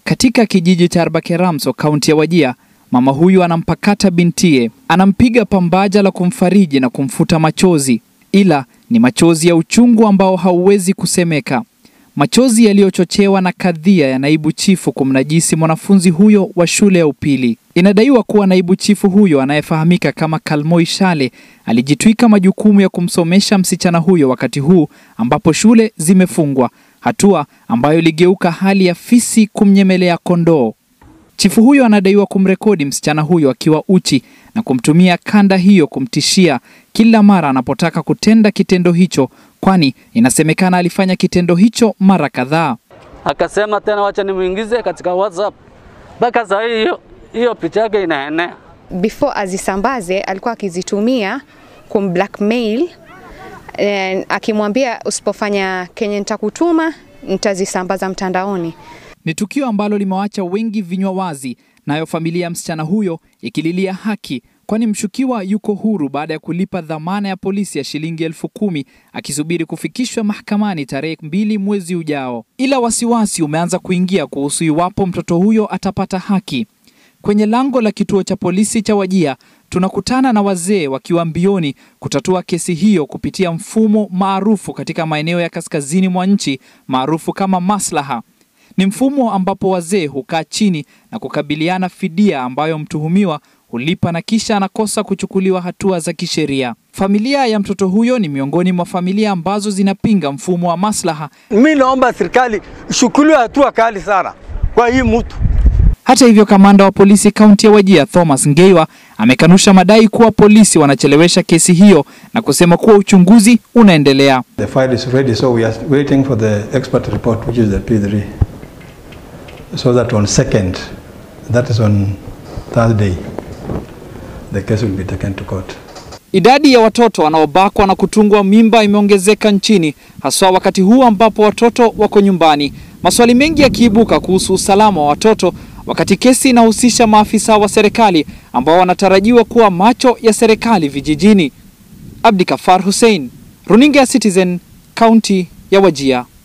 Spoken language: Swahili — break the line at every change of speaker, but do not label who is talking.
Katika kijiji cha Arbakeramso, kaunti ya Wajia, mama huyu anampakata bintie, anampiga pambaja la kumfariji na kumfuta machozi, ila ni machozi ya uchungu ambao hauwezi kusemeka, machozi yaliyochochewa na kadhia ya naibu chifu kumnajisi mwanafunzi huyo wa shule ya upili. Inadaiwa kuwa naibu chifu huyo anayefahamika kama Kalmoi Shale alijitwika majukumu ya kumsomesha msichana huyo wakati huu ambapo shule zimefungwa, hatua ambayo iligeuka hali ya fisi kumnyemelea kondoo. Chifu huyo anadaiwa kumrekodi msichana huyo akiwa uchi na kumtumia kanda hiyo kumtishia kila mara anapotaka kutenda kitendo hicho, kwani inasemekana alifanya kitendo hicho mara kadhaa.
Akasema tena wacha nimuingize katika WhatsApp. Mpaka saa hii hiyo hiyo picha yake inaenea.
before azisambaze alikuwa akizitumia kumblackmail eh, akimwambia usipofanya kenye nitakutuma nitazisambaza mtandaoni.
Ni tukio ambalo limewacha wengi vinywa wazi, nayo familia ya msichana huyo ikililia haki, kwani mshukiwa yuko huru baada ya kulipa dhamana ya polisi ya shilingi elfu kumi akisubiri kufikishwa mahakamani tarehe mbili mwezi ujao. Ila wasiwasi umeanza kuingia kuhusu iwapo mtoto huyo atapata haki. Kwenye lango la kituo cha polisi cha Wajia tunakutana na wazee wakiwa mbioni kutatua kesi hiyo kupitia mfumo maarufu katika maeneo ya kaskazini mwa nchi maarufu kama maslaha. Ni mfumo ambapo wazee hukaa chini na kukabiliana fidia ambayo mtuhumiwa hulipa na kisha anakosa kuchukuliwa hatua za kisheria. Familia ya mtoto huyo ni miongoni mwa familia ambazo zinapinga mfumo wa maslaha.
Mi naomba serikali ishukuliwe hatua kali sana kwa hii mtu.
Hata hivyo, kamanda wa polisi kaunti ya Wajia Thomas Ngeiwa amekanusha madai kuwa polisi wanachelewesha kesi hiyo na kusema kuwa uchunguzi unaendelea.
The file is ready, so we are waiting for the expert report, which is the P3. So that on second, that is on Thursday, the case will be taken to court.
Idadi ya watoto wanaobakwa na kutungwa mimba imeongezeka nchini, haswa wakati huu ambapo watoto wako nyumbani. Maswali mengi yakiibuka kuhusu usalama wa watoto, wakati kesi inahusisha maafisa wa serikali ambao wanatarajiwa kuwa macho ya serikali vijijini. Abdikafar Hussein, runinga ya Citizen, kaunti ya Wajia.